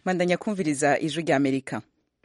mandanya kumviriza ijwi rya amerika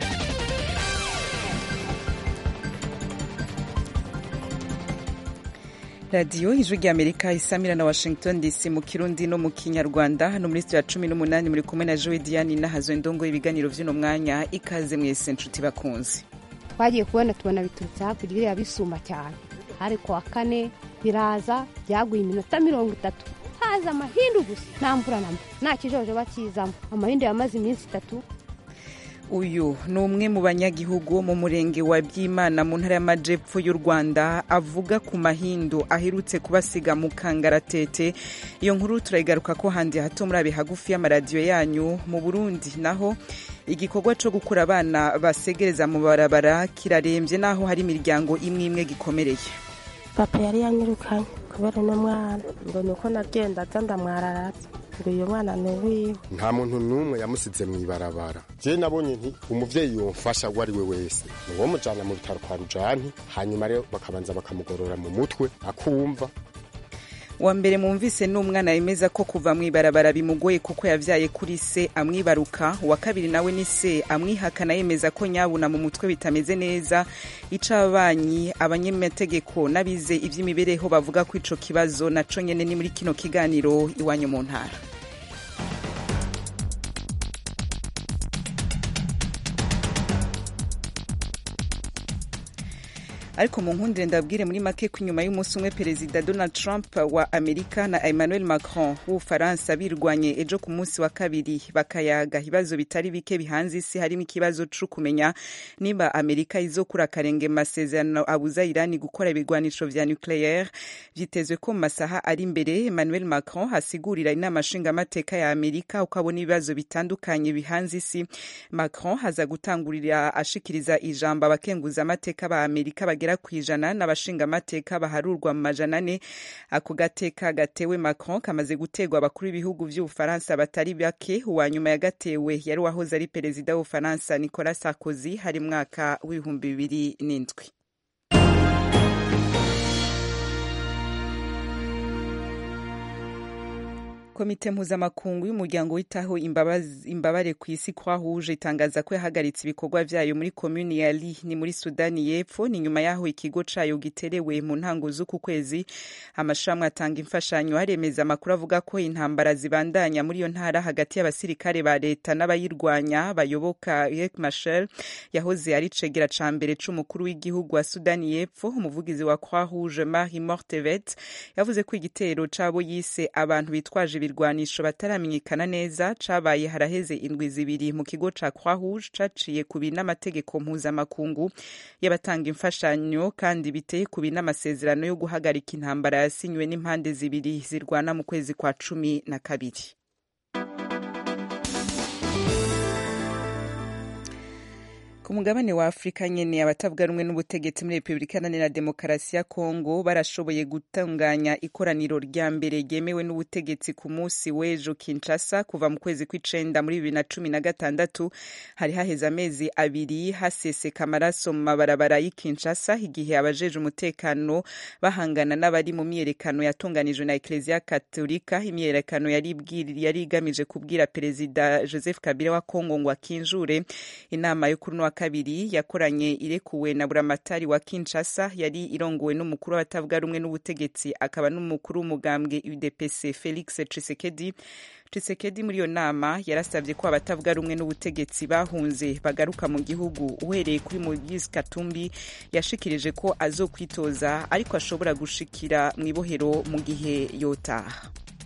radiyo ijwi rya amerika isamira na washington dc mu kirundi no mu kinyarwanda hano muri studio ya cumi n'umunani muri kumwe na joe diane nahazo indongo ibiganiro vy'uno mwanya ikaze mwese nshuti bakunzi twagiye kubona tubona biturutse hakurya biriya bisuma cyane hari ku wa kane biraza byaguye iminota mirongo itatu haza amahindu gusa nta mvura namba nta kijojo bakizamo amahindu yamaze iminsi itatu uyu ni umwe mu banyagihugu wo mu murenge wa byimana mu ntara y'amajepfo y'u rwanda avuga ku mahindu aherutse kubasiga mu kangaratete iyo nkuru turayigaruka ko handi hato muri abe hagufi y'amaradiyo yanyu mu burundi naho igikorwa cyo gukura abana basegereza mu barabara kirarembye naho hari imiryango imwe imwe gikomereye papa yari yanyirukanye kubera uno mwana ngo ni uko nagenda aza ndamwararatse ngo uyu mwana ni uwiwe nta muntu n'umwe yamusize mu ibarabara je nabonye nti umuvyeyi yomfasha uwo ari we wese ni uwo mujana mu bitaro kwa rujani hanyuma rero bakabanza bakamugorora mu mutwe akumva wa mbere mwumvise ni umwana yemeza ko kuva mu ibarabara bimugoye kuko yavyaye kuri se amwibaruka uwa kabiri nawe ni se amwihakana yemeza ko nyabuna mu mutwe bitameze neza ica ababanyi abanyamategeko n'abize ivy'imibereho bavuga ko ico kibazo naco nyene ni muri kino kiganiro iwanyu mu ntara ariko mu nkundire ndabwire muri make ko inyuma y'umunsi umwe perezida donald trump wa amerika na emmanuel macron w'ubufaransa birwanye ejo ku munsi wa kabiri bakayaga ibibazo bitari bike bihanze isi harimo ikibazo co kumenya niba amerika izokura akarenge mu masezerano abuza irani gukora ibigwanisho vya nucleaire vyitezwe ko mu masaha ari imbere emmanuel macron asigurira inama nshingamateka ya amerika uko abona ibibazo bitandukanye bihanze isi macron haza gutangurira ashikiriza ijambo abakenguza amateka ba amerika bagera ku ijana n'abashingamateka baharurwa mu majana ane ako gateka gatewe macron kamaze gutegwa abakuru b'ibihugu vy'ubufaransa batari bake uwa nyuma yagatewe yari uwahoze ari perezida w'ubufaransa nicolas sarkozy hari mwaka w'ibihumbi bibiri n'indwi komite mpuzamakungu y'umuryango witaho imbabare ku isi kwahuje itangaza ko yahagaritse ibikorwa vyayo muri komuni ya li ni muri sudani y'epfo ni nyuma y'aho ikigo cayo giterewe mu ntango z'uku kwezi amashirahamwe atanga imfashanyo haremeza amakuru avuga ko intambara zibandanya muri iyo ntara hagati y'abasirikare ba leta n'abayirwanya bayoboka Riek Machar yahoze ari cegera ca mbere c'umukuru w'igihugu wa sudani y'epfo umuvugizi wa kwahuje Marie Mortevet yavuze ko igitero cabo yise abantu bitwaje ibirwanisho bataramenyekana neza cabaye haraheze indwi zibiri mu kigo ca Croix Rouge caciye kubi n'amategeko mpuzamakungu y'abatanga imfashanyo kandi biteye kubi n'amasezerano yo guhagarika intambara yasinywe n'impande zibiri zirwana mu kwezi kwa cumi na kabiri ku mugabane wa afurika nyene abatavuga rumwe n'ubutegetsi muri repubulika iharanira demokarasi ya kongo barashoboye gutunganya ikoraniro rya mbere ryemewe n'ubutegetsi ku munsi w'ejo kinshasa kuva mu kwezi kw'icenda muri bibiri na cumi na gatandatu hari haheze amezi abiri haseseka amaraso mu mabarabara y'i kinshasa igihe abajeje umutekano bahangana n'abari mu myiyerekano yatunganijwe na ekleziya katolika imyiyerekano yari igamije kubwira perezida joseph kabila wa kongo ngo akinjure inama yo kuri wa kabiri yakoranye irekuwe na buramatari wa Kinshasa yari irongowe n'umukuru w'abatavuga rumwe n'ubutegetsi akaba n'umukuru w'umugambwe UDPC Felix Tshisekedi Tshisekedi muri iyo nama yarasabye ko abatavuga rumwe n'ubutegetsi bahunze bagaruka mu gihugu uhereye kuri Moise Katumbi yashikirije ko azokwitoza ariko ashobora gushikira mu ibohero mu gihe yotaha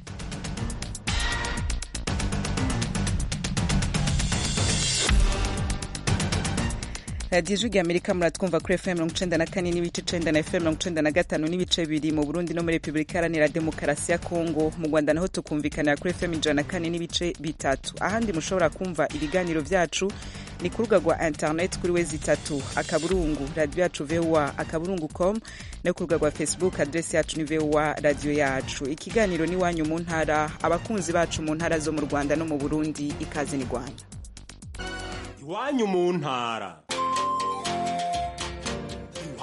radiyo ijwi amerika muratwumva kuri fm mirongo icenda na kane n'ibice icenda na fm mirongo icenda na gatanu n'ibice bibiri mu burundi no muri repubulika iharanira demokarasi ya kongo mu rwanda naho tukumvikanira kuri fm ijana na kane n'ibice bitatu ahandi mushobora kumva ibiganiro vyacu ni ku rubuga rwa internet kuri wezi itatu akaburungu radiyo yacu voa akaburungu com no ku rubuga rwa facebook adresi yacu ni voa radiyo yacu ikiganiro ni wanyu mu ntara abakunzi bacu mu ntara zo mu rwanda no mu burundi ikaze ni rwanda iwanyu mu ntara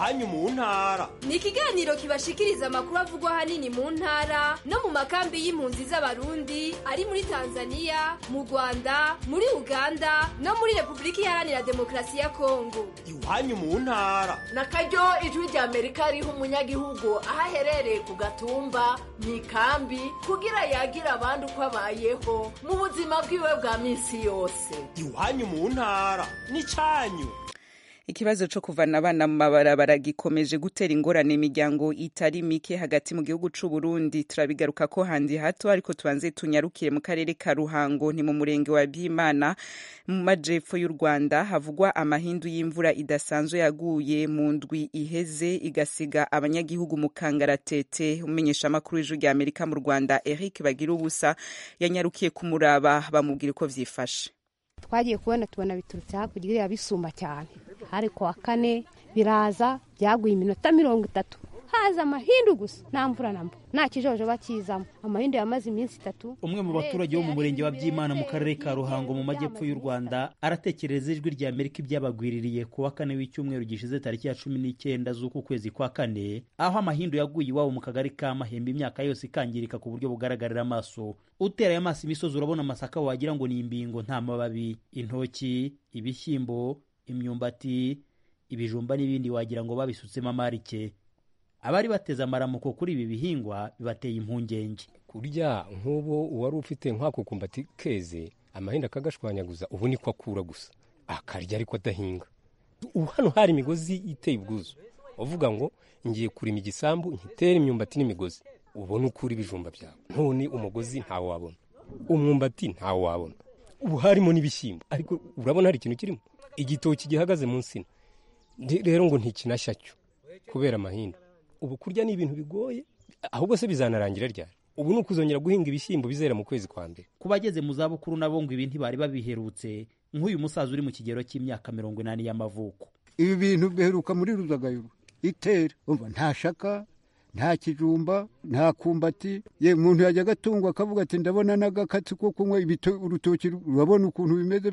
iwanyu mu ntara ni ikiganiro kibashikiriza amakuru avugwa ahanini mu ntara no mu makambi y'impunzi z'abarundi ari muri tanzania mu rwanda muri uganda no muri repubulika iharanira demokarasi ya kongo iwanyu mu ntara na karyo ijwi rya amerika riha umunyagihugu aho aherereye ku gatumba mu ikambi kugira yagira abandi uko abayeho mu buzima bwiwe bwa minsi yose iwanyu mu ntara n'icyanyu ikibazo cyo kuvana abana mu mabarabara gikomeje gutera ingorane imiryango itari mike hagati mu gihugu c'u Burundi turabigaruka ko handi hato ariko tubanze tunyarukire mu karere ka Ruhango ni mu murenge wa Byimana mu majepfo y'u Rwanda havugwa amahindu y'imvura idasanzwe yaguye mu ndwi iheze igasiga abanyagihugu mu kangaratete umenyesha amakuru y'ijwi rya Amerika mu Rwanda Eric Bagira ubusa yanyarukiye kumuraba bamubwira uko vyifashe twagiye kubona tubona biturutse hakurya iriya bisumba cyane hari ku wa kane biraza byaguye iminota mirongo itatu haza amahindu gusa nta mvura na mba nta kijojo bakizamo amahindu yamaze iminsi itatu umwe mu baturage bo mu murenge wa byimana mu karere ka ruhango mu majyepfo y'u rwanda aratekereza ijwi rya amerika ibyabagwiririye ku wa kane w'icyumweru gishize tariki ya cumi n'icyenda z'uku kwezi kwa kane aho amahindu yaguye iwabo mu kagari ka mahembe imyaka yose ikangirika ku buryo bugaragarira amaso uteraye amaso imisozi urabona amasaka wagira ngo ni imbingo nta mababi intoki ibishyimbo imyumbati ibijumba n'ibindi wagira ngo babisutsemo amarike abari bateze amaramuko kuri ibi bihingwa bibateye impungenge kurya nk'ubu uwari ufite nk'ako kumbati keze amahinda akagashwanyaguza ubu niko akura gusa akarya ariko adahinga ubu hano hari imigozi iteye ubwuzu uvuga ngo ngiye kurima igisambu nkitere imyumbati n'imigozi ubone ukura ibijumba byawe none umugozi ntawo wabona umwumbati ntawo wabona ubu harimo n'ibishyimbo ariko urabona hari ikintu kirimo igitoki gihagaze mu nsina rero ngo ntikinashya cyo kubera amahinda ubu kurya ni ibintu bigoye ahubwo se bizanarangira ryari ubu ni ukuzongera guhinga ibishyimbo bizera mu kwezi kwa mbere ku bageze mu zabukuru nabo ngo ibi ntibari babiherutse nk'uyu musaza uri mu kigero cy'imyaka mirongo inani y'amavuko ibi bintu biheruka muri ruzagayuru itera umva nta shaka nta kijumba nta kumbati ye umuntu yajya agatungwa akavuga ati ndabona n'agakatsi ko kunywa urutoki urabona ukuntu bimeze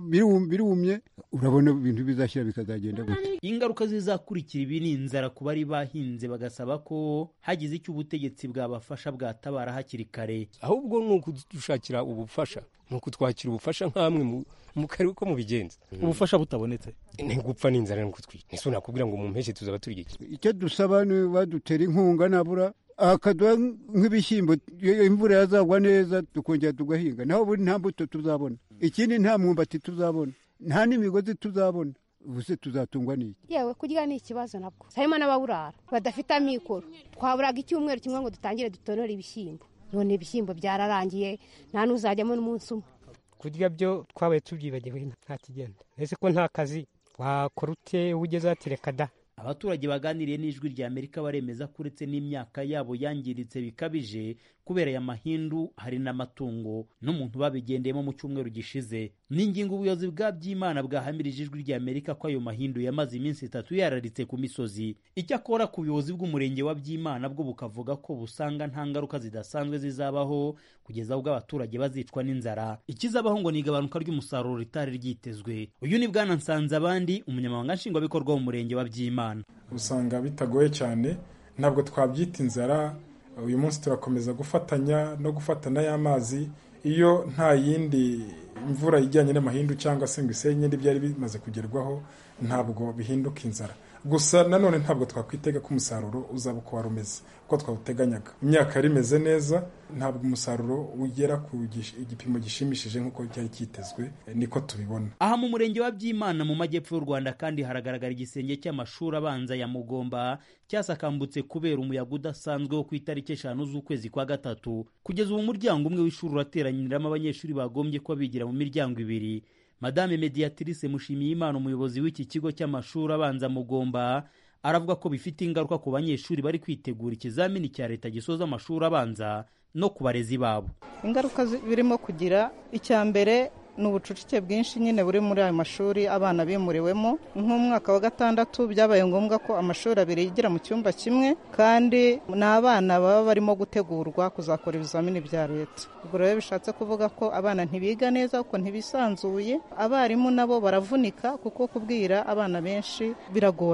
birumye urabona ibintu bizashyira bikazagenda gute ingaruka zizakurikira ibi ni inzara ku bari bahinze bagasaba ko hagize icyo ubutegetsi bwabafasha bwatabara hakiri kare ahubwo ni ukudushakira ubufasha ni ukutwakira ubufasha nk'amwe mu karere ko mubigenza ubufasha butabonetse ni gupfa n'inzara ni ukutwika ese nakubwira ngo mu mpeshyi tuzaba turya iki icyo dusaba ni badutera inkunga nabura akaduha nk'ibishyimbo imvura yazagwa neza tukongera tugahinga naho ubundi nta mbuto tuzabona ikindi nta mwumbati tuzabona nta n'imigozi tuzabona ubuse tuzatungwa n'iki yewe kurya ni ikibazo nabwo harimo n'ababurara badafite amikoro twaburaga icyumweru kimwe ngo dutangire dutonore ibishyimbo none ibishyimbo byararangiye nta n'uzajyamo n'umunsi umwe kurya byo twabaye tubyibagiwe nta kigenda ese ko nta kazi wakora ute ugeze watereka da abaturage baganiriye n'ijwi rya amerika baremeza ko uretse n'imyaka yabo yangiritse bikabije kubera aya mahindu hari n'amatungo n'umuntu babigendeyemo mu cyumweru gishize ni ingingo ubuyobozi bwa by'imana bwahamirije ijwi rya amerika ko ayo mahindu yamaze iminsi itatu yararitse ku misozi icyakora ku buyobozi bw'umurenge wa by'imana bwo bukavuga ko busanga nta ngaruka zidasanzwe zizabaho kugeza ubwo abaturage bazicwa n'inzara ikizabaho ngo ni igabanuka ry'umusaruro ritari ryitezwe uyu ni bwana nsanze abandi umunyamabanga nshingwabikorwa mu murenge wa by'imana usanga bitagoye cyane ntabwo twabyita inzara uyu munsi turakomeza gufatanya no gufatana y'amazi iyo nta yindi imvura ijyanye n'amahindu cyangwa se ngo isenye n'ibyari bimaze kugerwaho ntabwo bihinduka inzara gusa nanone ntabwo twakwitega ko umusaruro uzaba uko wari umeze uko twawuteganyaga imyaka yari imeze neza ntabwo umusaruro ugera ku igipimo gishimishije nk'uko cyari cyitezwe niko tubibona aha mu murenge wa byimana mu majyepfo y'u rwanda kandi haragaragara igisenge cy'amashuri abanza ya mugomba cyasakambutse kubera umuyaga udasanzwe wo ku itariki eshanu z'ukwezi kwa gatatu kugeza ubu umuryango umwe w'ishuri urateranyiriramo abanyeshuri bagombye kuba bigira mu miryango ibiri madame mediatrice mushimiyimana umuyobozi w'iki kigo cy'amashuri abanza mugomba aravuga ko bifite ingaruka ku banyeshuri bari kwitegura ikizamini cya leta gisoza amashuri abanza no ku barezi babo ingaruka birimo kugira icya mbere ni ubucucike bwinshi nyine buri muri ayo mashuri abana bimuriwemo nk'umwaka wa gatandatu byabaye ngombwa ko amashuri abiri yigira mu cyumba kimwe kandi ni abana baba barimo gutegurwa kuzakora ibizamini bya leta ubwo rero bishatse kuvuga ko abana ntibiga neza kuko ntibisanzuye abarimu nabo baravunika kuko kubwira abana benshi biragorana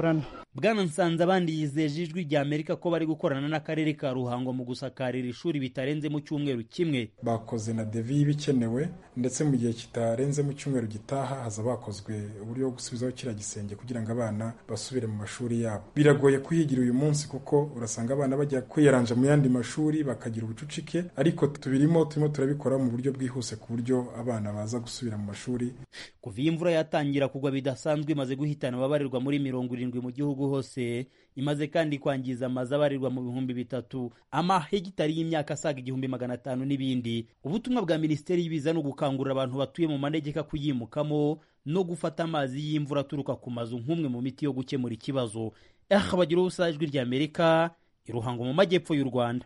bwana nsanze abandi yizeje ijwi rya amerika ko bari gukorana n'akarere ka ruhango mu gusakarira ishuri bitarenze mu cyumweru kimwe bakoze na devi y'ibikenewe ndetse mu gihe kitarenze mu cyumweru gitaha haza bakozwe uburyo bwo gusubizaho kiriya gisenge kugira ngo abana basubire mu mashuri yabo biragoye kuhigira uyu munsi kuko urasanga abana bajya kwiyaranja mu yandi mashuri bakagira ubucucike ariko tubirimo turimo turabikora mu buryo bwihuse ku buryo abana baza gusubira mu mashuri kuva iyi imvura yatangira kugwa bidasanzwe imaze guhitana ababarirwa muri mirongo irindwi mu gihugu hose imaze kandi kwangiza amazu abarirwa mu bihumbi bitatu amahegitari y'imyaka asaga igihumbi magana atanu n'ibindi ubutumwa bwa minisiteri y'ibiza ni ugukangurira abantu batuye mu manegeka kuyimukamo no gufata amazi y'imvura aturuka ku mazu nk'umwe mu miti yo gukemura ikibazo aha bagira ubusa ijwi rya amerika iruhango mu majyepfo y'u rwanda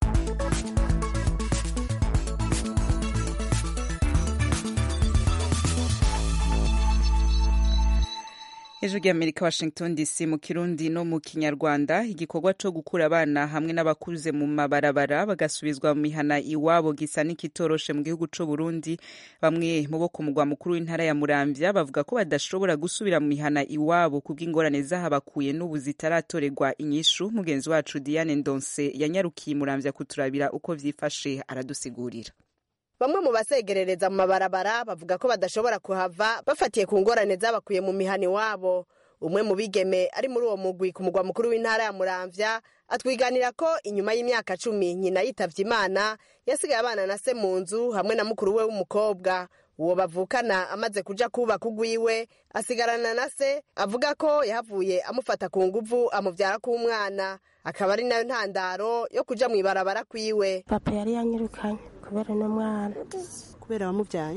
ejo ry'amerika washington dc mu kirundi no mu kinyarwanda igikorwa cyo gukura abana hamwe n'abakuze mu mabarabara bagasubizwa mu mihana iwabo gisa n'ikitoroshe mu gihugu cy'u burundi bamwe mu bo ku mugwa mukuru w'intara ya muramvya bavuga ko badashobora gusubira mu mihana iwabo kubw'ingorane zahabakuye n'ubu zitaratorerwa inyishu mugenzi wacu diane ndonse yanyarukiye muramvya kuturabira uko vyifashe aradusigurira bamwe mu basegerereza mu mabarabara bavuga ko badashobora kuhava bafatiye ku ngorane zabakuye mu mihana iwabo umwe mu bigeme ari muri uwo mugwi ku mugwa mukuru w'intara ya muramvya atwiganira ko inyuma y'imyaka cumi nyina yitavye imana yasigaye abana na se mu nzu hamwe na mukuru we w'umukobwa uwo bavukana amaze kuja kubaka ugwiwe asigarana na se avuga ko yahavuye amufata ku nguvu amuvyara k'umwana akaba ari nayo ntandaro yo kuja mw'ibarabara kwiwe papa yari yanyirukanye kubera n'umwana kubera wamubyaye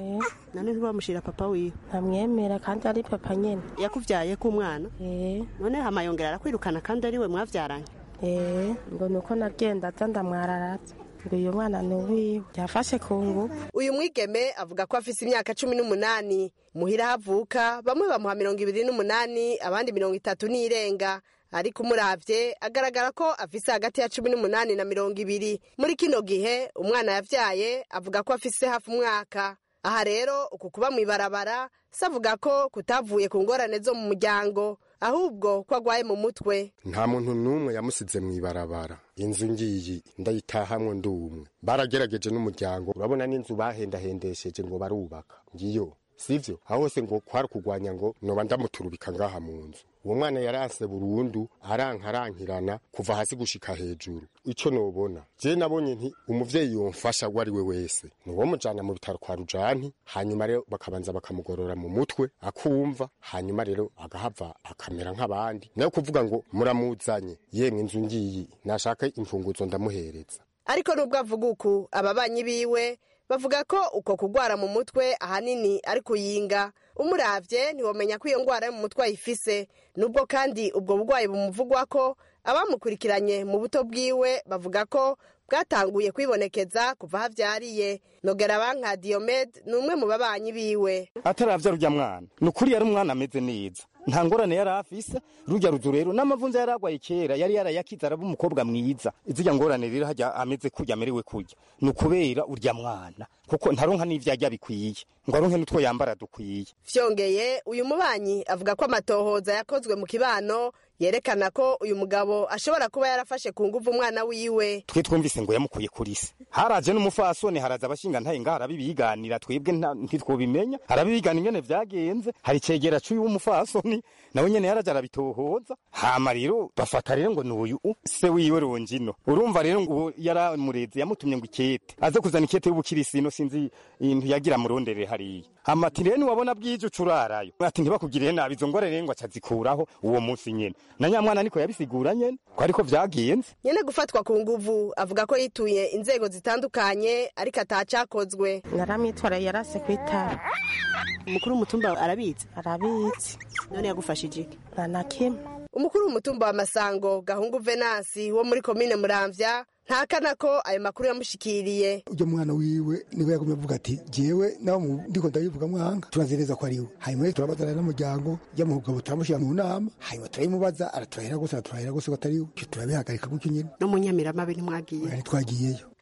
none ntiwamushira papa wiwe ntamwemera kandi ari papa nyene yakuvyaye k'umwana none hama yongera arakwirukana kandi ari we mwavyaranye ngo nuko nagenda aza ndamwararatse ngo uyu mwana ni uwiwe yafashe ku nguvu uyu mwigeme avuga ko afise imyaka cumi n'umunani muhira havuka bamwe bamuha mirongo ibiri n'umunani abandi mirongo itatu n'irenga ariko umuravye agaragara ko afise hagati ya cumi n'umunani na mirongo ibiri muri kino gihe umwana yavyaye avuga ko afise hafi umwaka aha rero uku kuba mw'ibarabara se avuga ko kutavuye ku ngorane zo mu muryango ahubwo ko agwaye mu mutwe nta muntu n'umwe yamusize mw'ibarabara inzu ngiyi ndayitahamwe ndumwe baragerageje n'umuryango urabona n'inzu bahendahendesheje ngo barubaka ngiyo sivyo aho hose ngo kwari kugwanya ngo noba ndamuturubika ngaha mu nzu uwo mwana yaranse burundu arankarankirana kuva hasi gushika hejuru ico nobona je nabonye nti umuvyeyi yomfasha uwo ari we wese niwo mujana mu bitaro kwa rujanti hanyuma rero bakabanza bakamugorora mu mutwe akumva hanyuma rero agahava akamera nk'abandi nayo kuvuga ngo muramuzanye yemwe inzu ngiyi nashaka imfunguzo ndamuhereza ariko nubwo avuga uku ababanyi biwe bavuga ko uko kugwara mu mutwe ahanini ari kuyinga umuravye ntiwomenya ko iyo ngwara yo mu mutwe ayifise nubwo kandi ubwo burwayi bumuvugwa ko abamukurikiranye mu buto bwiwe bavuga ko bwatanguye kwibonekeza kuva havyariye nogera banka Diomed ni umwe mu babanyi biwe ataravya rurya mwana ni ukuri yari umwana ameze neza nta ngorane yari afise rurya ruzu rero n'amavunza yari agwaye kera yari yarayakize araba umukobwa mwiza izirya ngorane rero hajya ameze kurya amerewe kurya ni ukubera urya mwana kuko ntaronka n'ivyo arya bikwiye ngo aronke n'utwo yambara dukwiye vyongeye uyu mubanyi avuga ko amatohoza yakozwe mu kibano yerekana ko uyu mugabo ashobora kuba yarafashe ku nguvu umwana wiwe twe twumvise ngo yamukuye kuri se haraje n'umufasoni haraza abashinga ntaye ngaho arabibiganira twebwe ntitwobimenya arabibigana ingene vyagenze hari icegera c'uyu w'umufasoni nawe nyene yaraje arabitohoza hama rero bafata rero ngo n'uyu se wiwe rongino urumva rero ngo yaramureze yamutumye ngo ikete aze kuzana ikete y'ubukirisino sinzi ibintu yagira murondere hariya hama ati rero niwabona bwije ucurarayo ati ntibakugirire nabi izo ngorane ngo acazikuraho uwo munsi nyene na nyamwana niko yabisigura nyene ko ariko vyagenze nyene gufatwa ku nguvu avuga ko yituye inzego zitandukanye ariko atacakozwe naramwitwaraye yarase kwitara umukuru w'umutumba arabizi arabizi none yagufashije iki nta na kimwe umukuru w'umutumba wa masango gahungu venasi wo muri komine muramvya ntakana ko ayo makuru yamushikiriye ujya mwana wiwe niwe yagumye avuga ati jewe nawe ndiko ndabivuga mwanga turazereza ko ariwe hanyuma rero turabazana n'umuryango ujya mu mugabo turamushyira mu nama hanyuma turayimubaza araturahira gusa araturahira gusa ko atariwe icyo turabihagarika gutyo nyine no mu nyamiramabe ntimwagiye ntitwagiyeyo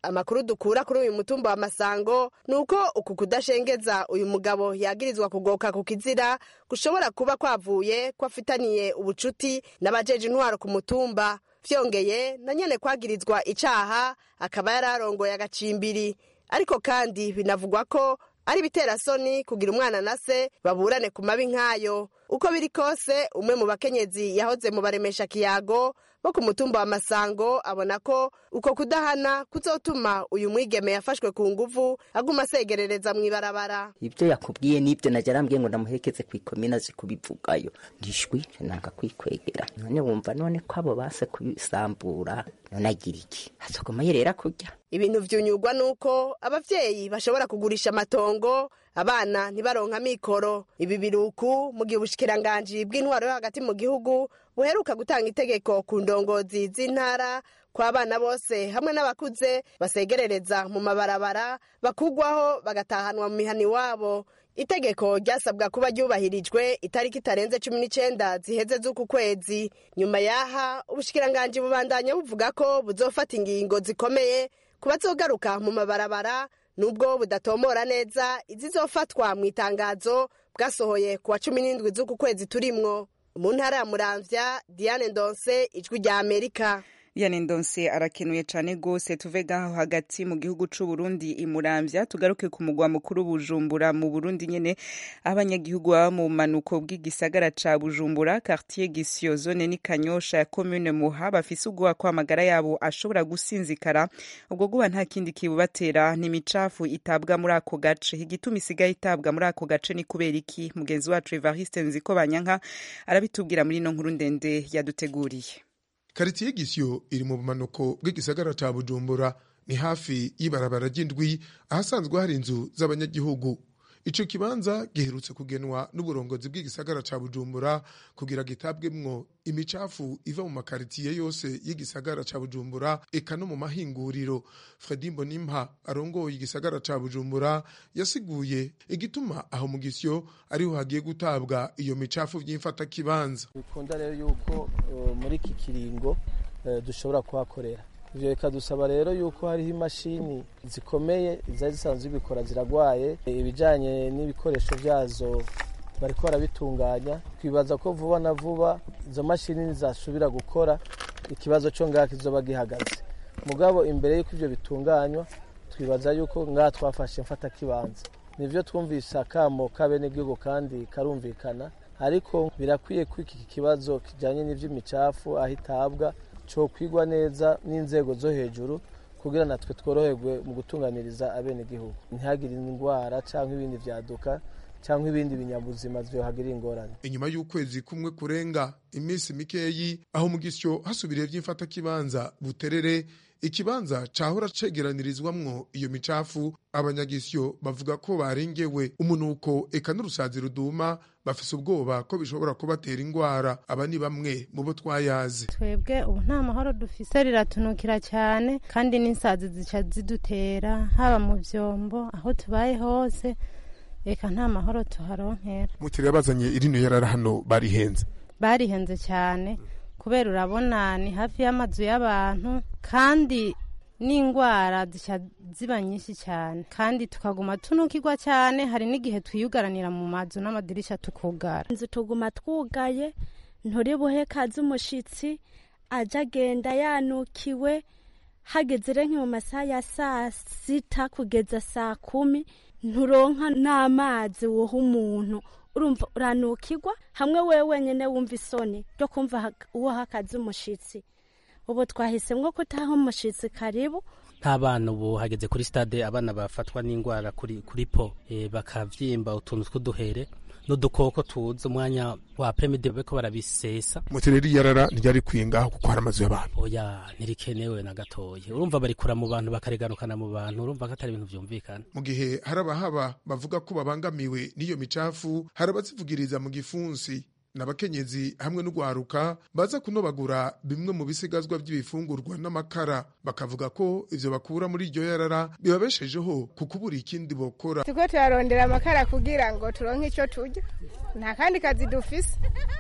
amakuru dukura kuri uyu mutumba wa masango ni uko uku kudashengeza uyu mugabo yagirizwa kugoka ku kizira gushobora kuba kwavuye ko afitaniye ubucuti n'abajeje intwaro ku mutumba vyongeye na nyene kwagirizwa icaha akaba yari arongoye agacimbiri ariko kandi binavugwa ko ari biterasoni kugira umwana na se baburane ku mabi nk'ayo uko biri kose umwe mu bakenyezi yahoze mu baremesha kiyago bo ku mutumba wa masango abona ko uko kudahana kuzotuma uyu mwigeme yafashwe ku nguvu aguma asegerereza mu ibarabara ibyo yakubwiye n'ibyo najya arambwiye ngo ndamuherekeze ku ikomine azi kubivugayo ndishwi nanga kwikwegera none wumva none ko abo base kubisambura none agira iki azogoma yerera kurya ibintu vyunyurwa nuko abavyeyi bashobora kugurisha amatongo abana ntibaronka amikoro ibi biruku mu gihe ubushikiranganji bw'intwaro yo hagati mu gihugu buheruka gutanga itegeko ku ndongozi z'intara ko abana bose hamwe n'abakuze basegerereza mu mabarabara bakugwaho bagatahanwa mu mihana iwabo itegeko ryasabwa kuba ryubahirijwe itariki itarenze cumi n'icenda ziheze z'uku kwezi nyuma yaha ubushikiranganji bubandanya buvuga ko buzofata ingingo zikomeye ku bazogaruka mu mabarabara nubwo budatomora neza izizofatwa mu itangazo bwasohoye ku wa cumi n'indwi z'uku kwezi turimwo mu ntara ya muramvya diane ndonse ijwi rya amerika Diane Ndonse arakenuye cane gose tuve gaho hagati mu gihugu c'u Burundi imuramvya tugaruke ku mugwa mukuru Bujumbura mu Burundi nyene abanyagihugu baba mu manuko bw'igisagara ca Bujumbura quartier Gisio zone ni Kanyosha ya commune Muha bafise ubwoba ko amagara yabo ashobora gusinzikara ubwo guba nta kindi kibubatera ni micafu itabwa muri ako gace igituma isigaye itabwa muri ako gace ni kubera iki mugenzi wacu Evariste Nziko Banyanka arabitubwira muri no nkuru ndende yaduteguriye karitiye gisyo iri mu bumanuko bw'igisagara ca bujumbura ni hafi y'ibarabara ry'indwi ahasanzwe hari inzu z'abanyagihugu ico kibanza giherutse kugenwa n'uburongozi bw'igisagara ca bujumbura kugira gitabwemwo imicafu iva mu makaritiye yose y'igisagara ca bujumbura eka no mu mahinguriro fredi mbonimpa arongoye igisagara ca bujumbura yasiguye igituma aho mu gisyo ariho hagiye gutabwa iyo micafu vy'imfatakibanza bikunda rero yuko uh, muri iki kiringo uh, dushobora kuhakorera ivyo bikadusaba rero yuko hariho imashini zikomeye zari zisanzwe zibikora ziragwaye ibijanye n'ibikoresho vyazo bariko barabitunganya twibaza ko vuba na vuba izo mashini nizasubira gukora ikibazo co ngaha kizoba gihagaze mugabo imbere y'uko ivyo bitunganywa twibaza yuko ngaha twafashe mfata kibanza nivyo twumvise akamo k'abenegihugu kandi karumvikana ariko birakwiye ko iki kibazo kijanye n'ivy'imicafu aho itabwa cokwigwa neza n'inzego zo hejuru kugira natwe tworoherwe mu gutunganiriza abenegihugu ntihagire indwara cyangwa ibindi vyaduka cyangwa ibindi binyabuzima vyohagirira ingorane inyuma y'ukwezi kumwe kurenga iminsi mikeyi aho mu gisyo hasubiriye vy'imfatakibanza buterere ikibanza cahora cegeranirizwamwo iyo micafu abanyagisyo bavuga ko barengewe umunuko eka n'urusazi ruduma bafise ubwoba ko bishobora kubatera ingwara aba ni bamwe mu bo twayazi twebwe ubu nta mahoro dufise riratunukira cyane kandi n'insazi zica zidutera haba mu vyombo aho tubaye hose reka nta mahoro tuharonkera mutiriwe bazanye irino yarara hano barihenze barihenze cyane kubera urabona ni hafi y'amazu y'abantu kandi n'indwara zica ziba nyinshi cyane kandi tukaguma tunukirwa cyane hari n'igihe twiyugaranira mu mazu n'amadirisha tukugara inzu tuguma twugaye nturi buhe kazi umushitsi aja agenda yanukiwe hageze rero mu masaha ya saa sita kugeza saa kumi nturonka n'amazi woha umuntu urumva uranukirwa hamwe wewe wenyine wumva isoni ryo kumva uwo hakazi umushitsi ubu twahisemwo ko utaha umushitsi karibu nk'abana ubu hageze kuri stade abana bafatwa n'indwara kuri kuri po e, bakavyimba utuntu tw'uduhere n'udukoko tuza umwanya wa premide beko barabisesa mutireri yarara ntiryari kwingaho kuko hari amazu y'abantu oya ntirikenewe na gatoya urumva barikura mu bantu bakariganukana mu bantu urumva ko atari ibintu vyumvikana mu gihe hari abahaba bavuga ko babangamiwe n'iyo micafu hari abazivugiriza mu gifunsi n'abakenyezi hamwe n'ugwaruka baza kunobagura bimwe mu bisigazwa by'ibifungurwa n'amakara bakavuga ko ivyo bakura muri iryo yarara bibabeshejeho kukubura ikindi bokora turiko turarondera amakara kugira ngo turonke ico turya nta kandi kazi dufise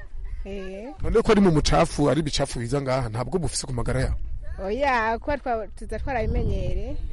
none ko ari mu mucafu ari ibicafu biza ngaha ntabwo bufise ku magara yawe oya kuba tuza twarabimenyere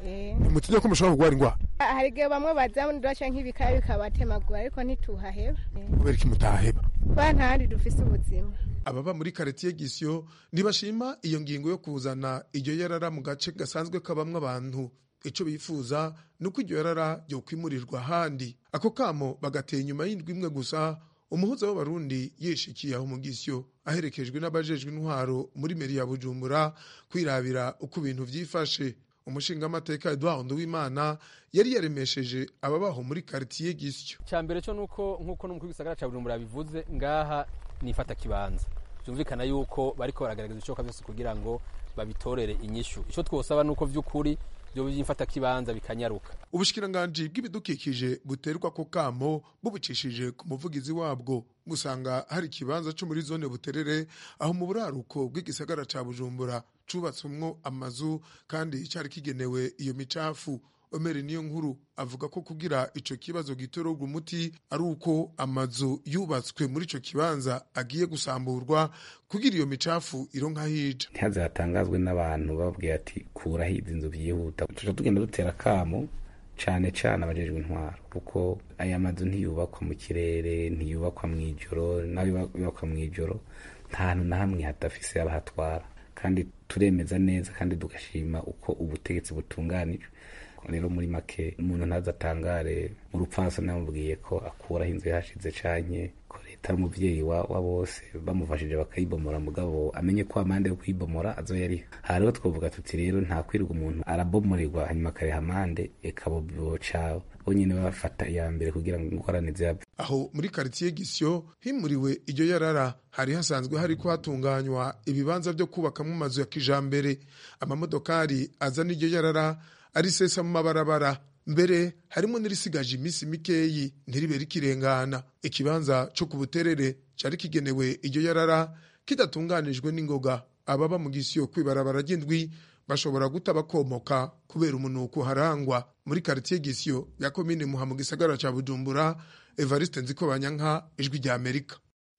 Eh. mutinya ko mushobora kurwara indwara hari igihe bamwe bazandura canke ibikaya bikabatemagura ariko ntituhaheba kubera iki mutaheba kuba ntahandi dufise ubuzima ababa muri karitiye gisyo ntibashima iyo ngingo yo kuzana iryo yarara mu gace gasanzwe kabamwo abantu ico bifuza ni uko iryo yarara ryokwimurirwa ahandi ako kamo bagateye inyuma y'indwi imwe gusa umuhuza w'abarundi yishikiye aho mu gisyo aherekejwe n'abajejwe intwaro muri meri ya bujumbura kwirabira uko ibintu vyifashe umushingamateka edouard nduwimana yari yaremesheje ababaho muri karitiye gisyo cya mbere cyo nuko nk'uko n'umukuru w'igisagara cya bujumbura bivuze ngaha nifata kibanza byumvikana yuko bariko baragaragaza ibishoboka byose kugira ngo babitorere inyishu icyo twosaba nuko vy'ukuri byo byifata kibanza bikanyaruka ubushikiranganji bw'ibidukikije buterwa ko kamo bubicishije ku muvugizi wabwo gusanga hari ikibanza cyo muri zone buterere aho mu buraruko bw'igisagara ca bujumbura cubatswemwo amazu kandi cyari kigenewe iyo micafu omeri niyo nkuru avuga ko kugira ico kibazo gitorerwa umuti ari uko amazu yubatswe muri ico kibanza agiye gusamburwa kugira iyo micafu ironka hija ntihaze hatangazwe n'abantu bababwiye ati kuraho izi nzu byihuta tuja tugenda dutera akamo cane cane abajejwe intwaro kuko aya mazu ntiyubakwa mu kirere ntiyubakwa mw'ijoro nayo yubakwa mw'ijoro nta hantu na hamwe hadafise abahatwara kandi turemeza neza kandi tugashima uko ubutegetsi butunganijwe rero muri make umuntu ntazatangare mu rupfasa namubwiye ko akuraho inzu yahashize canke ko leta ari umuvyeyi wa, wa bose bamufashije bakayibomora mugabo amenye ko amande yo kuyibomora azo yari hariho twovuga tuti rero nta kwirirwa umuntu arabomoregwa hanyuma akareha amande eka boca bonyene bafata iya mbere kugira ngo ingorane ziyave aho muri karitiye gisyo himuriwe iryo yarara hari hasanzwe hariko hatunganywa ibibanza vyo kubakamwo amazu ya kijambere amamodokari azana iryo yarara arisesa mu mabarabara mbere harimo n'irisigaje iminsi mikeyi ntiribe rikirengana ikibanza co ku buterere cari kigenewe iryo yarara kidatunganijwe n'ingoga ababa mu gisiyo kwibarabara ry'indwi bashobora guta bakomoka kubera umunuko harangwa muri karitiye gisiyo ya komine muha mu gisagara ca bujumbura evariste nzikobanyanka ijwi rya amerika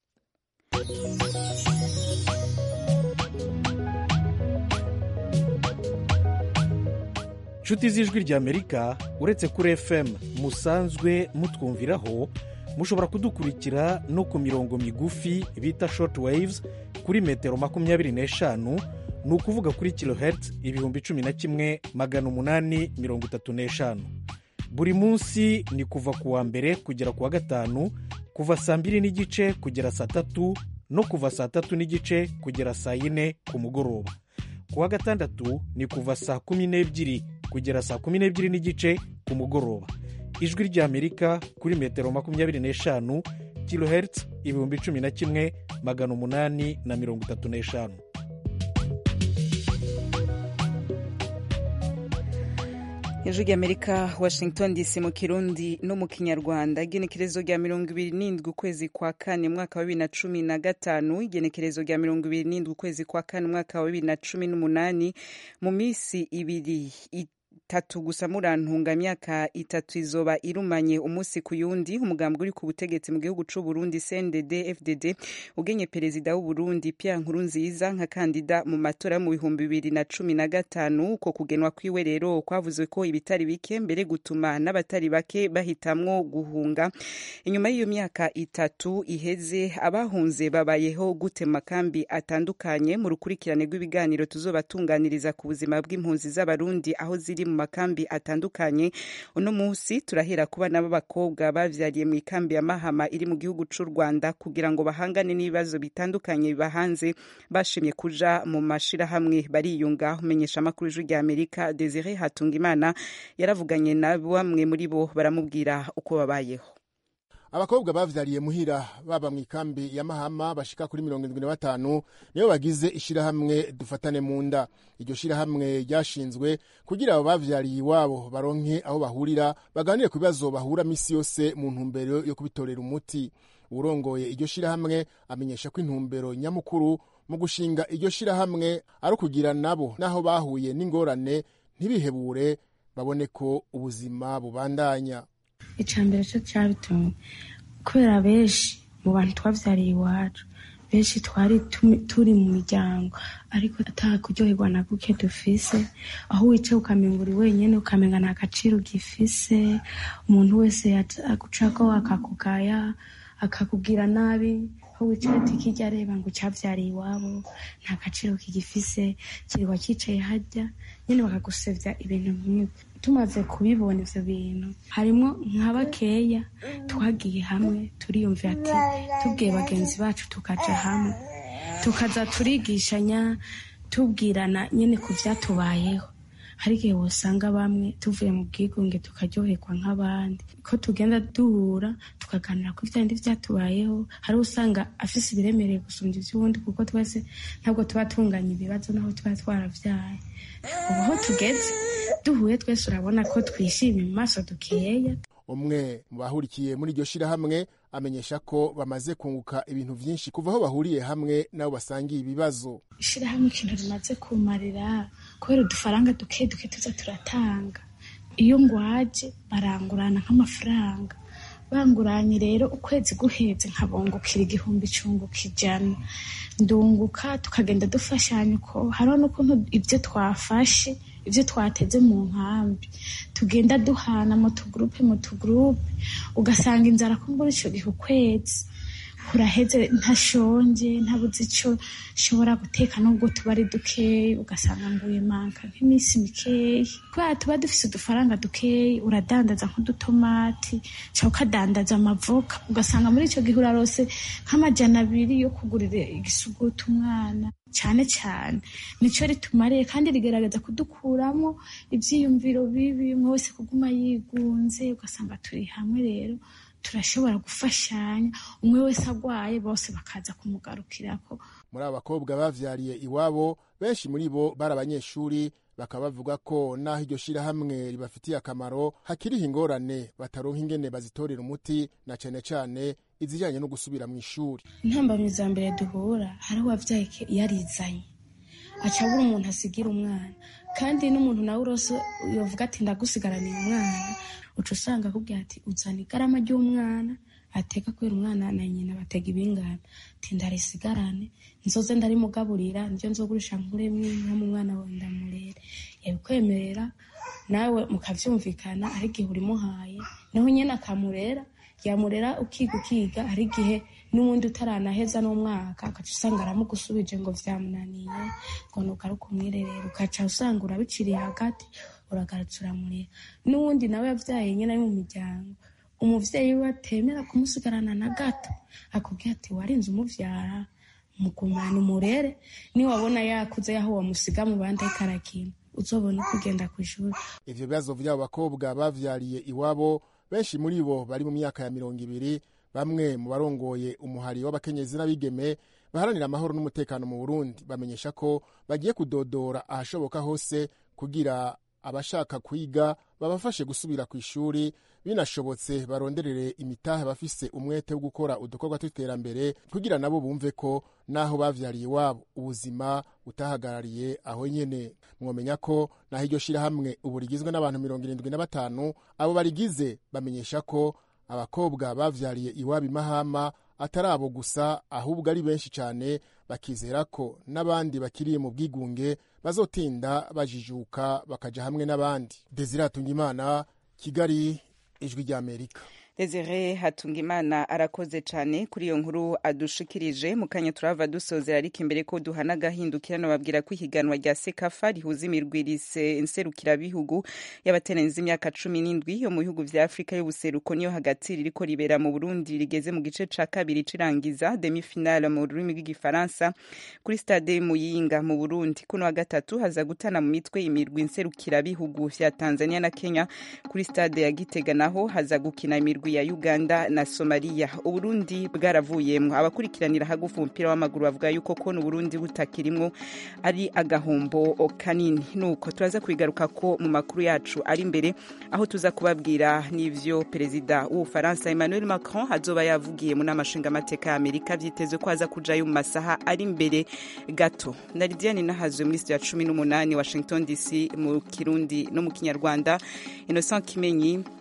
nshuti z'ijwi ry'amerika uretse kuri fm musanzwe mutwumviraho mushobora kudukurikira no ku mirongo migufi bita short waves kuri metero makumyabiri n'eshanu ni ukuvuga kuri kilohertz ibihumbi cumi na kimwe magana umunani mirongo itatu n'eshanu buri munsi ni kuva ku wa mbere kugera ku wa gatanu kuva saa mbiri n'igice kugera saa tatu no kuva saa tatu n'igice kugera saa yine ku mugoroba ku wa gatandatu ni kuva saa kumi n'ebyiri kugera saa kumi n'ebyiri n'igice ku mugoroba ijwi ry'amerika kuri metero makumyabiri n'eshanu kilohertz ibihumbi cumi na kimwe magana umunani na mirongo itatu n'eshanu ijwi ry'amerika washington dc mu kirundi no mu kinyarwanda igenekerezo rya mirongo ibiri n'indwi ukwezi kwa kane mwaka wa bibiri na cumi na gatanu igenekerezo rya mirongo ibiri n'indwi ukwezi kwa kane umwaka wa bibiri na cumi n'umunani mu minsi ibiri itatu gusa murantunga myaka itatu izoba irumanye umunsi ku yundi umugambi uri ku butegetsi mu gihugu c'u Burundi CNDD FDD ugenye perezida w'u Burundi Pierre Nkurunziza nka kandida mu matora mu bihumbi bibiri na cumi na gatanu uko kugenwa kwiwe rero kwavuzwe ko ibitari bike mbere gutuma n'abatari bake bahitamwo guhunga inyuma y'iyo myaka itatu iheze abahunze babayeho gute makambi atandukanye mu rukurikirane rw'ibiganiro tuzobatunganiriza ku buzima bw'impunzi z'abarundi aho ziri mu makambi atandukanye uno munsi turahera ku bana b'abakobwa bavyariye mu ikambi ya mahama iri mu gihugu c'u rwanda kugira ngo bahangane n'ibibazo bitandukanye bibahanze bashimye kuja mu mashirahamwe bariyunga umenyesha amakuru ijwi rya amerika desire hatungimana yaravuganye na bamwe muri bo baramubwira uko babayeho abakobwa bavyariye muhira baba mu ikambi ya mahama bashika kuri mirongo indwi na batanu nibo bagize ishirahamwe dufatane mu nda iryo shirahamwe ryashinzwe kugira abo bavyariye iwabo baronke aho bahurira baganire ku bibazo bahura misi yose mu ntumbero yo kubitorera umuti urongoye iryo shirahamwe amenyesha ko intumbero nyamukuru mu gushinga iryo shirahamwe ari ukugira nabo n'aho bahuye n'ingorane ntibihebure babone ko ubuzima bubandanya icambere cyo cyabitumye kubera benshi mu bantu twavyariye iwacu benshi twari turi mu miryango ariko ata kuryoherwa na guke dufise aho wicaye ukamenga uri wenyine ukamenga nta gaciro gifise umuntu wese agucako akakugaya akakubwira nabi aho wicaye tikijya areba ngo cyabyariye iwabo nta gaciro kigifise kirirwa cyicaye hajya nyine bakagusebya ibintu nk'ibyo tumaze kubibona ivyo bintu harimo nka bakeya twagiye hamwe turiyumvira ati tubwiye bagenzi bacu tukaja hamwe tukaza turigishanya tubwirana nyine ku vyatubayeho hari igihe wosanga bamwe tuvuye mu bwigunge tukaryoherwa nk'abandi ko tugenda duhura tukaganira ku vyandi vyatubayeho hari usanga afise ibiremereye gusumba ivy'uwundi kuko twese ntabwo tuba tunganya ibibazo naho tuba twaravyaye ubu aho tugeze duhuye twese urabona ko twishimye mu maso dukeya umwe mu bahurikiye muri iryo shirahamwe amenyesha ko bamaze kunguka ibintu vyinshi kuva aho bahuriye hamwe nabo basangiye ibibazo ishirahamwe ikintu rimaze kumarira kubera udufaranga duke duke tuza turatanga iyo ngwaje barangurana nk'amafaranga banguranye rero ukwezi guheze nkabungukira igihumbi cunguka ijana ndunguka tukagenda dufashanya uko hariho n'ukuntu ibyo twafashe ibyo twateze mu nkambi tugenda duhana mu tugurupe mu tugurupe ugasanga inzara kumbura icyo gihe ukwezi kuraheze ntashonje ntabuze icyo nshobora guteka nubwo tuba ari dukeya ugasanga nguye manka nk'iminsi mikeya kubera tuba dufise udufaranga dukeya uradandaza nk'udutomati cyangwa ukadandaza amavoka ugasanga muri icyo gihe urarose nk'amajana abiri yo kugurira igisuguti umwana cyane cyane nicyo ritumariye kandi rigerageza kudukuramo ibyiyumviro bibi umwe wese kuguma yigunze ugasanga turi hamwe rero turashobora gufashanya umwe wese agwaye bose bakaza kumugarukirako muri aba bakobwa bavyariye iwabo benshi muri bo bari abanyeshuri bakaba bavuga ko naho iryo shirahamwe ribafitiye akamaro hakiriho ingorane bataronka ingene bazitorera umuti na cane cane izijanye no gusubira mu ishuri intambamyi za mbere duhura hari uwavyaye yarizanye aca abura umuntu asigira umwana kandi n'umuntu nawe urose yovuga ati ndagusigaraniye umwana uca usanga akubwira ati uzana igarama ry'umwana ateka kubera umwana na nyina batega ibingana ati ndarisigarane nzoze ndarimugaburira niryo nzogurisha nkuremwo inka mu mwana wawe ndamurere yabikwemerera nawe mukavyumvikana ari igihe urimuhaye naho nyene akamurera yamurera ukiga ukiga hari igihe n'ubundi utaranaheza n'umwaka ugaca usanga aramugusubije ngo vyamunaniye ngo nuko ari ukumwirerera ugaca usanga urabiciriye hagati uragarutse uramurera n'uwundi nawe yavyaye nyene ari mu miryango umuvyeyi we atemera kumusigarana na gato akubwira ati warinze umuvyara mugumana umurere niwabona yakuze yaho wamusiga mu bandi ariko arakina uzobona uko ugenda kw'ishuri ivyo bibazo vy'abo bakobwa bavyariye iwabo benshi muri bo bari mu myaka ya mirongo ibiri bamwe mu barongoye umuhari w'abakenyezi n'abigeme baharanira amahoro n'umutekano mu burundi bamenyesha ko bagiye kudodora ahashoboka hose kugira abashaka kwiga babafashe gusubira ku ishuri binashobotse baronderere imitahe bafise umwete wo gukora udukorwa tw'iterambere kugira nabo bumve ko naho bavyariye iwabo ubuzima butahagarariye aho nyene mwomenya ko naho iryo shirahamwe ubu rigizwe n'abantu mirongo irindwi na batanu abo barigize bamenyesha ko abakobwa bavyariye iwabo imahama atari abo gusa ahubwo ari benshi cyane bakizera ko n'abandi bakiriye mu bwigunge bazotinda bajijuka bakaja hamwe n'abandi desire imana kigali ijwi ry'amerika Desire Hatungimana arakoze cyane kuri iyo nkuru adushikirije mu kanya turava dusozera ariko imbere ko duhana agahindukira nababwira ko ihiganwa rya sekafa rihuza imirwirise nserukirabihugu y'abateranyiza imyaka cumi n'indwi yo mu bihugu vya afurika y'ubuseruko niyo hagati ririko ribera mu burundi rigeze mu gice ca kabiri cirangiza demi finale mu rurimi rw'igifaransa kuri stade muyinga mu burundi kuno wa gatatu haza gutana mu mitwe imirwi nserukirabihugu vya tanzania na kenya kuri stade ya gitega naho haza gukina imirwi ya uganda na somaliya uburundi bwaravuyemwo abakurikiranira hagufi umupira w'amaguru bavuga yuko kona uburundi butakirimwo ari agahombo kanini nuko turaza kubigaruka ko mu makuru yacu ari imbere aho tuza kubabwira n'ivyo perezida w'ubufaransa emmanuel macron azoba yavugiye mu nama nshingamateka ya amerika vyitezwe ko aza kujayo mu masaha ari imbere gato na lidiane nahazwe muri studio ya cumi n'umunani washington dc mu kirundi no mu kinyarwanda innocent kimenyi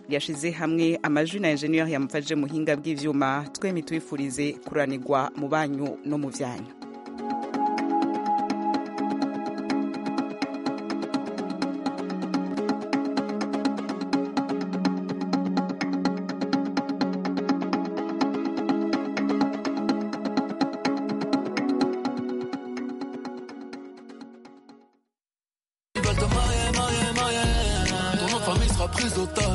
yashize hamwe amajwi na enjeniyeri yamufashije muhinga bw'ivyuma twemi tubifurize kuranirwa mu banyu no mu vyanyu Ils veulent te marier, marier, marier. Ton nom de famille sera prise au tas.